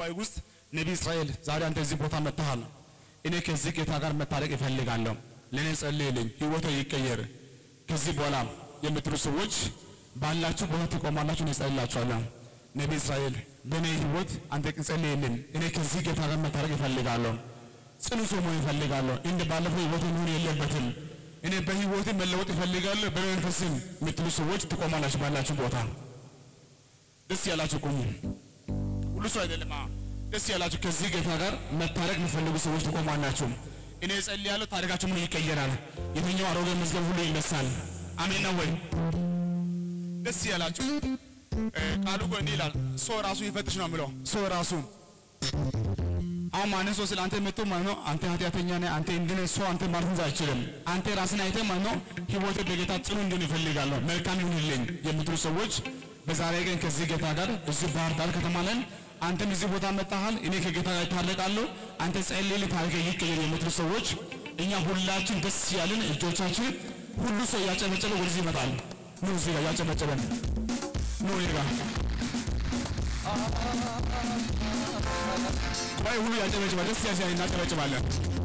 ጉባኤ ውስጥ ነቢይ እስራኤል ዛሬ አንተ እዚህ ቦታ መጥተሃል። እኔ ከዚህ ጌታ ጋር መታረቅ እፈልጋለሁ። ለእኔ ጸልይልኝ፣ ህይወቴ ይቀየር። ከዚህ በኋላ የምትሉ ሰዎች ባላችሁ ቦታ ትቆማላችሁ። እኔ ጸልላችኋለሁ። ነቢይ እስራኤል በእኔ ህይወት አንተ ጸልይልኝ። እኔ ከዚህ ጌታ ጋር መታረቅ እፈልጋለሁ። ጽኑ ሰው መሆን እፈልጋለሁ። እንደ ባለፈው ህይወት መሆን የለበትም። እኔ በህይወቴ መለወጥ እፈልጋለሁ። በመንፈስም የምትሉ ሰዎች ትቆማላችሁ ባላችሁ ቦታ። ደስ ያላችሁ ቁሙ። ሁሉ ሰው አይደለም። አዎ፣ ደስ ያላችሁ ከዚህ ጌታ ጋር መታረቅ የሚፈልጉ ሰዎች ትቆማላችሁ። እኔ እጸልያለሁ፣ ታሪካችሁ ምን ይቀየራል። የትኛው አሮጌ መዝገብ ሁሉ ይነሳል። አሜን ነው ወይ? ደስ ያላችሁ እ፣ ቃሉ እኮ እንዲህ ይላል፣ ሰው ራሱ ይፈትሽ ነው የሚለው። ሰው ራሱ አሁን ማንም ሰው ስለ አንተ መጥቶ ማለት ነው አንተ ኃጢአተኛ ነህ፣ አንተ እንዲህ ነህ፣ ሰው አንተ ማለት አይችልም። አንተ ራስን አይተህ ማለት ነው ህይወቴ በጌታ ጽኑ እንዲሆን ይፈልጋለሁ፣ መልካም ይሁንልኝ የምትሉ ሰዎች በዛሬ ቀን ከዚህ ጌታ ጋር እዚህ ባህር ዳር ከተማ ነን። አንተም እዚህ ቦታ መጣሃል፣ እኔ ከጌታ ጋር እታረቃለሁ፣ አንተ ጸልይልኝ፣ ታሪክ ይቀየር የምትሉ ሰዎች እኛ ሁላችን ደስ ያለን እጆቻችን ሁሉ ሰው እያጨበጨበ ወደዚህ ይመጣል። ኑ እዚህ ጋር እያጨበጨበን ኑ እኔ ጋር ጉባኤ ሁሉ ያጨበጭባል። ደስ ያሲያ እናጨበጭባለን።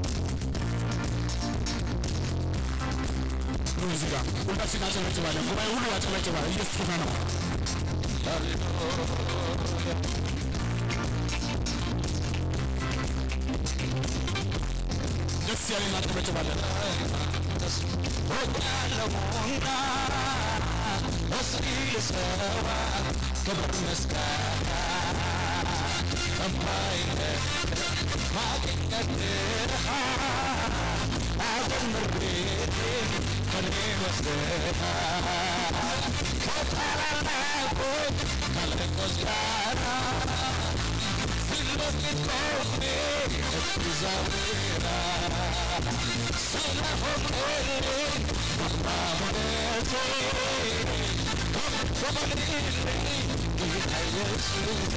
ኑ እዚህ ጋር ሁላችን እናጨበጭባለን። ጉባኤ ሁሉ ያጨበጭባል። ኢየሱስ ጌታ ነው። ደስ ያለ እናጨበጭባለን። ክብር ምስጋና እማይነት ማግኘት አጀምሬ ከኔ ወስደህ ከታላላቆች ከአለቆች ጋር ፊት ለፊት ቆሜ እግዚአብሔር ስለሆንክልኝ ግርማ ሞገሴ ከፍ በልልኝ ጌታ ኢየሱሴ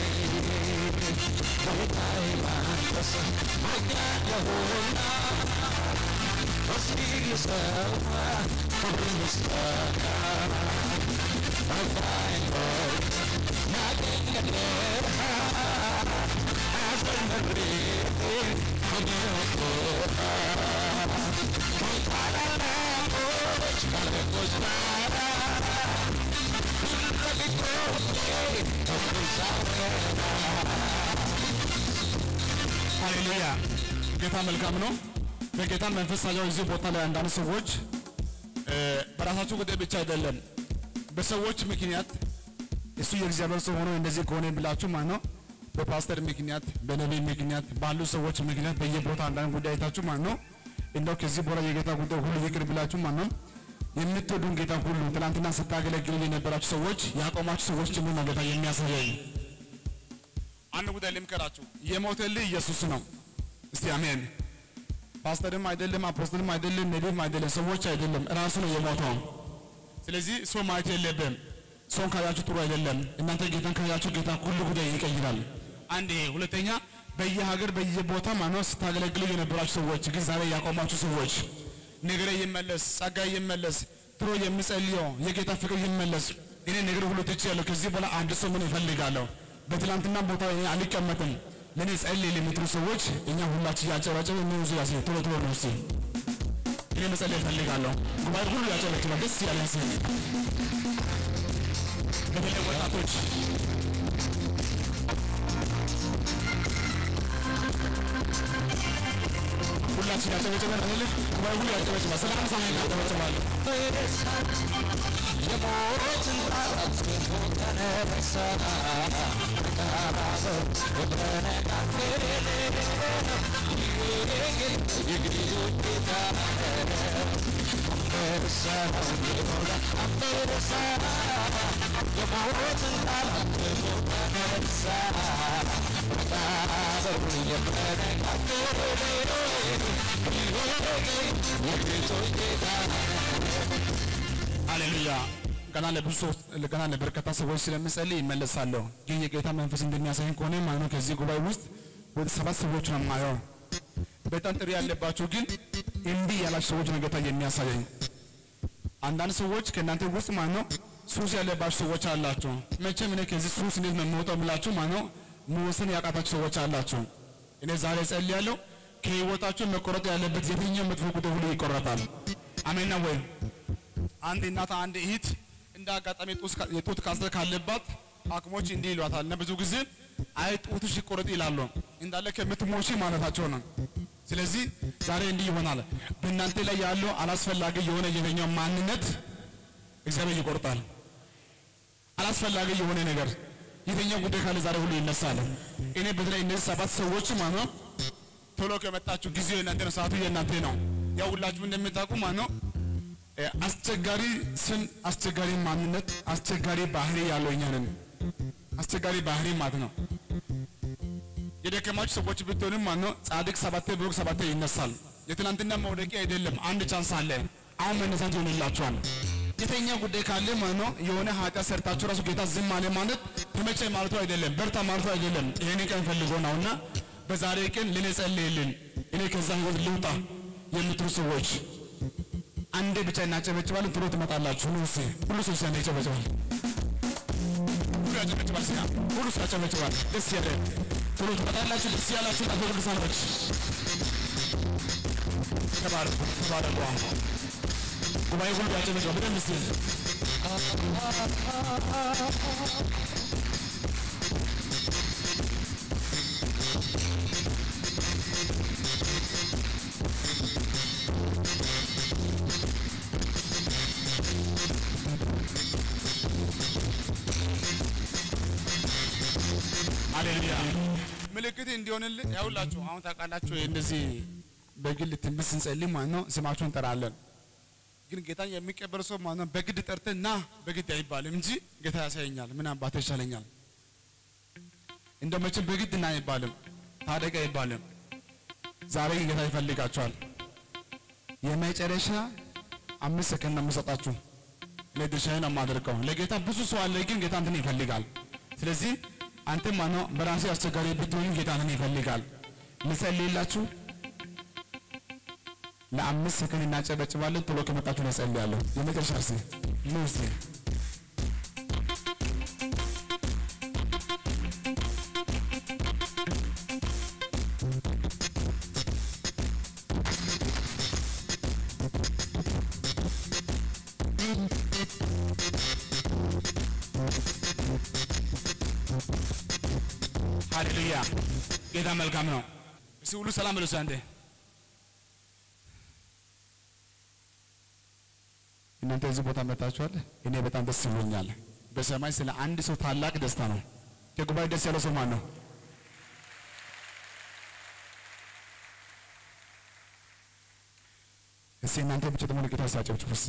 ጌታዬ ማንተስ አኛለሁና እስኪ ልሰዋ ክብር ምስጋና አባይኖር ማገኘት አዘምሬ እኔ ወጥቶታ ከታላላቆች ካለቆች ጋራ ሃሌሉያ ጌታ መልካም ነው። በጌታ መንፈስ ሳያው እዚህ ቦታ ላይ አንዳንድ ሰዎች እ፣ በራሳቸው ጉዳይ ብቻ አይደለም በሰዎች ምክንያት እሱ የእግዚአብሔር ሰው ሆኖ እንደዚህ ከሆነ ብላችሁ ማለት ነው በፓስተር ምክንያት በነቢይ ምክንያት ባሉ ሰዎች ምክንያት በየቦታ አንዳንድ ጉዳይ አይታችሁ ማለት ነው እንደው ከዚህ በኋላ የጌታ ጉዳይ ሁሉ ይቅር ብላችሁ ማለት ነው የምትወዱን ጌታ ሁሉ ትናንትና ስታገለግሉ የነበራችሁ ሰዎች ያቆማችሁ ሰዎች ጭምር ነው ጌታ የሚያሳየኝ። አንድ ጉዳይ ልምከራችሁ፣ የሞተልህ ኢየሱስ ነው። እስቲ አሜን። ፓስተርም አይደለም፣ አፖስትልም አይደለም፣ ነቢይም አይደለም፣ ሰዎች አይደለም፣ ራሱ ነው የሞተው። ስለዚህ ሰው ማየት የለብም። ሰውን ካያችሁ ጥሩ አይደለም። እናንተ ጌታን ካያችሁ ጌታ ሁሉ ጉዳይ ይቀይራል። አንድ ይሄ። ሁለተኛ በየሀገር በየቦታ ማነው ስታገለግሉ የነበራችሁ ሰዎች ግን ዛሬ ያቆማችሁ ሰዎች ነገሬ ይመለስ፣ ጸጋ ይመለስ፣ ድሮ የምጸልየው የጌታ ፍቅር ይመለስ። እኔ ነገር ሁሉ ትቼያለሁ። ከዚህ በኋላ አንድ ሰው ምን እፈልጋለሁ? በትላንትና ቦታ እኔ አልቀመጥም። ለእኔ ጸልይ ለምትሉ ሰዎች እኛ ሁላችን ያጨበጨበ ምን ዙ ያሴ ቶሎ ቶሎ ነው እስቲ እኔ መጸለይ እፈልጋለሁ። ጉባኤ ሁሉ ያጨበጭባል። ደስ ያለን ሲ በተለይ ወጣቶች ሁላችን ያጨበጭበን አይደለ? ጉባኤ ሁሉ ያጨበጭባል። ስለ አምሳ ነው ያጨበጭባል። የሞትን ጣራት ስንቱ ተነሳ በነቃቴ የግሪቱ ጌታ አንበሳ ነው የሞላ አንበሳ የሞትን ጣራት ስንቱ ተነሳ መቃብር የመነቃቴ የግሪቱ ጌታ ሃሌሉያ ገና ለብዙ ሰው ገና ለበርካታ ሰዎች ስለምጸልይ ይመለሳለሁ። ግን የጌታ መንፈስ እንደሚያሳይን ከሆነ ማለት ነው ከዚህ ጉባኤ ውስጥ ወደ ሰባት ሰዎች ነው የማየው። በጣም ጥሪ ያለባቸው ግን እንዲህ ያላችሁ ሰዎች ነው ጌታ የሚያሳየኝ። አንዳንድ ሰዎች ከእናንተ ውስጥ ማለት ነው ሱስ ያለባችሁ ሰዎች አላችሁ። መቼም እኔ ከዚህ ሱስ እንዴት ነው የምወጣው ብላችሁ ማለት ነው መወሰን ያቃታችሁ ሰዎች አላችሁ። እኔ ዛሬ ጸልያለሁ። ከህይወታችሁ መቆረጥ ያለበት የትኛው መጥፎ ቁጥር ሁሉ ይቆረጣል። አሜን ነው ወይ? አንድ እናት አንድ እህት እንደ አጋጣሚ ጡት ካ- የጡት ካንሰር ካለባት ሐኪሞች እንዲህ ይሏታል እና ብዙ ጊዜ አይ ጡትሽ ይቆረጥ ይላሉ። እንዳለ ከምትሞሺ ማለታቸው ነው። ስለዚህ ዛሬ እንዲህ ይሆናል። በእናንተ ላይ ያለው አላስፈላጊ የሆነ የትኛው ማንነት እግዚአብሔር ይቆርጣል። አላስፈላጊ የሆነ ነገር የትኛው ጉዳይ ካለ ዛሬ ሁሉ ይነሳል። እኔ በተለይ እነዚህ ሰባት ሰዎች ማለት ነው ቶሎ ከመጣችሁ ጊዜው የእናንተ ነው፣ ሰዓቱ የእናንተ ነው። ያው ሁላችሁ እንደምታውቁ ማለት ነው እ፣ አስቸጋሪ ስም፣ አስቸጋሪ ማንነት፣ አስቸጋሪ ባህሪ ያለው እኛ ነን። አስቸጋሪ ባህሪ ማለት ነው። የደከማችሁ ሰዎች ብትሆንም ማለት ነው ጻድቅ ሰባቴ ብሩክ ሰባቴ ይነሳል። የትናንትና መውደቂያ አይደለም። አንድ ቻንስ አለ። አሁን መነሳት ይሆንላችኋል። የተኛ ጉዳይ ካለ ማለት ነው የሆነ ኃጢአት ሰርታችሁ ራሱ ጌታ ዝም አለ ማለት ተመቸ ማለቱ አይደለም፣ በርታ ማለቱ አይደለም። ይሄን ቀን ፈልጎ ነውና በዛሬ ቀን ለኔ ጸልይልን፣ እኔ ከዛ ህይወት ልውጣ የምትሉ ሰዎች አንዴ ብቻ እናጨበጭባለን፣ ቶሎ ትመጣላችሁ። ኑ እስኪ ሁሉ ሰው ሲያነ ይጨበጭባል፣ ሁሉ ያጨበጭባል፣ ሲያ ሁሉ ሰው ያጨበጭባል። ደስ ያለ ቶሎ ትመጣላችሁ። ደስ ያላችሁ አቶ ቅዱሳኖች ተባረኩ፣ ተባረኩ። ጉባኤ ሁሉ ያጨበጭባል። በደንብ እስኪ ሃሌሉያ ምልክት እንዲሆንልን ያውላችሁ። አሁን ታውቃላችሁ እንደዚህ በግል ትንቢት ስንጸልይ ማለት ነው ስማችሁን እንጠራለን። ግን ጌታን የሚቀበል ሰው ማለት ነው በግድ ጠርተን ና በግድ አይባልም እንጂ ጌታ ያሳየኛል፣ ምን አባቴ ይሻለኛል። እንደው መቼም በግድ ና አይባልም፣ ታደገ አይባልም። ዛሬ ግን ጌታ ይፈልጋችኋል። የመጨረሻ አምስት ሰከንድ ነው የምሰጣችሁ። እኔ ድርሻዬን ነው የማደርገው። ለጌታ ብዙ ሰው አለ፣ ግን ጌታ እንትን ይፈልጋል። ስለዚህ አንተ ማነው በራሴ አስቸጋሪ ብትሆን ጌታ እንትን ይፈልጋል። ልጸልይላችሁ ለአምስት ሰከንድ እናጨበጭባለን። ቶሎ ከመጣችሁ ነው እጸልያለሁ። የመጨረሻ ርሴ ኑ እስቲ ሃሌሉያ ጌታ መልካም ነው። እስቲ ሁሉ ሰላም ብሎ አንዴ እናንተ እዚህ ቦታ መጣችኋል። እኔ በጣም ደስ ብሎኛል። በሰማይ ስለ አንድ ሰው ታላቅ ደስታ ነው። ከጉባኤ ደስ ያለው ሰው ማን ነው? እስቲ እናንተ ብቻ ደግሞ ለጌታ ሳጨብጭቡ እስቲ።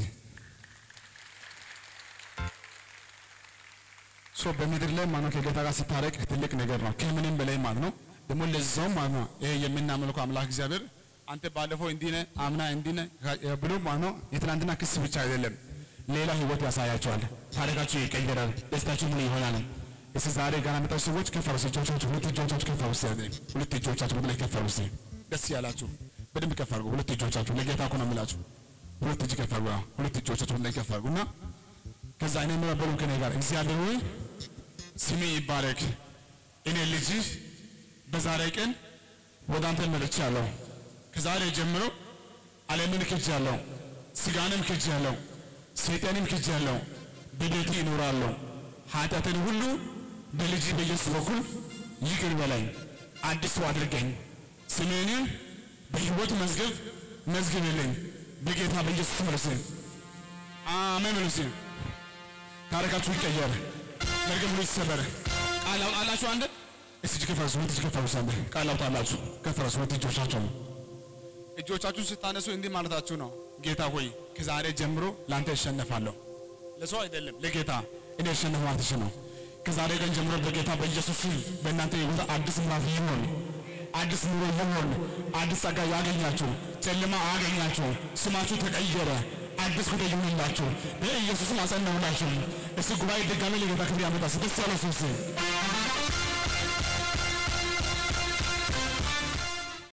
ሶ በምድር ላይ ማለት ነው ከጌታ ጋር ስታረቅ ትልቅ ነገር ነው፣ ከምንም በላይ ማለት ነው። ደግሞ ለዛውም ማለት ነው ይሄ የምናመልከው አምላክ እግዚአብሔር አንተ ባለፈው እንዲህ ነህ አምና እንዲህ ነህ ብሎ ማለት ነው የትናንትና ክስ ብቻ አይደለም፣ ሌላ ህይወት ያሳያቸዋል። ታሪካችሁ ይቀየራል፣ ደስታችሁ ምን ይሆናል። እስቲ ዛሬ ጋር መጣችሁ ሰዎች ከፍ አድርጉ እጆቻችሁ፣ ሁለት እጆቻችሁ ከፍ አድርጉ እስቲ። ሁለት እጆቻችሁ ወደ ላይ ከፍ አድርጉ እስቲ። ደስ ያላችሁ በደንብ ከፍ አድርጉ። ሁለት እጆቻችሁ ለጌታ እኮ ነው የምላችሁ። ሁለት እጅ ከፍ አድርጉ። ሁለት እጆቻችሁ ወደ ላይ ከፍ አድርጉና ከዛ እኔ የምበሉ ከኔ ጋር እግዚአብሔር ሆይ ስሜ ይባረክ። እኔ ልጅህ በዛሬ ቀን ወደ አንተ መጥቻለሁ። ከዛሬ ጀምሮ ዓለምን ክጃለሁ፣ ስጋንም ክጃለሁ፣ ሰይጣንም ክጃለሁ። በቤቱ ይኖራለሁ። ኃጢአትን ሁሉ በልጅ በኢየሱስ በኩል ይቅር በለኝ፣ አዲስ ሰው አድርገኝ። ስሜንም በሕይወት መዝገብ መዝግብልኝ። በጌታ በኢየሱስ መልስ አሜን። መልስ ታሪካችሁ ይቀየር። መርገም ሁሉ ይሰበር። ቃል አውጣላችሁ አንድ እስቲ እጅ ከፈረሱ ሁለት እጅ ከፈረሱ አንድ ቃል አውጣላችሁ ከፈረሱ ሁለት እጆቻችሁ ነው። እጆቻችሁን ስታነሱ እንዲህ ማለታችሁ ነው። ጌታ ሆይ ከዛሬ ጀምሮ ለአንተ እሸነፋለሁ። ለሰው አይደለም ለጌታ እኔ እሸነፍ ማለትሽ ነው። ከዛሬ ቀን ጀምሮ በጌታ በኢየሱስ ስም በእናንተ ህይወት አዲስ ምዕራፍ ይሆን፣ አዲስ ኑሮ ይሆን፣ አዲስ ጸጋ ያገኛችሁ፣ ጨለማ አያገኛችሁ፣ ስማችሁ ተቀየረ፣ አዲስ ጉዳይ ይሁንላችሁ፣ በኢየሱስም አጸናሁላችሁ። እስቲ ጉባኤ ድጋሜ ለጌታ ክብር ያመጣ ደስ ያለው ሰው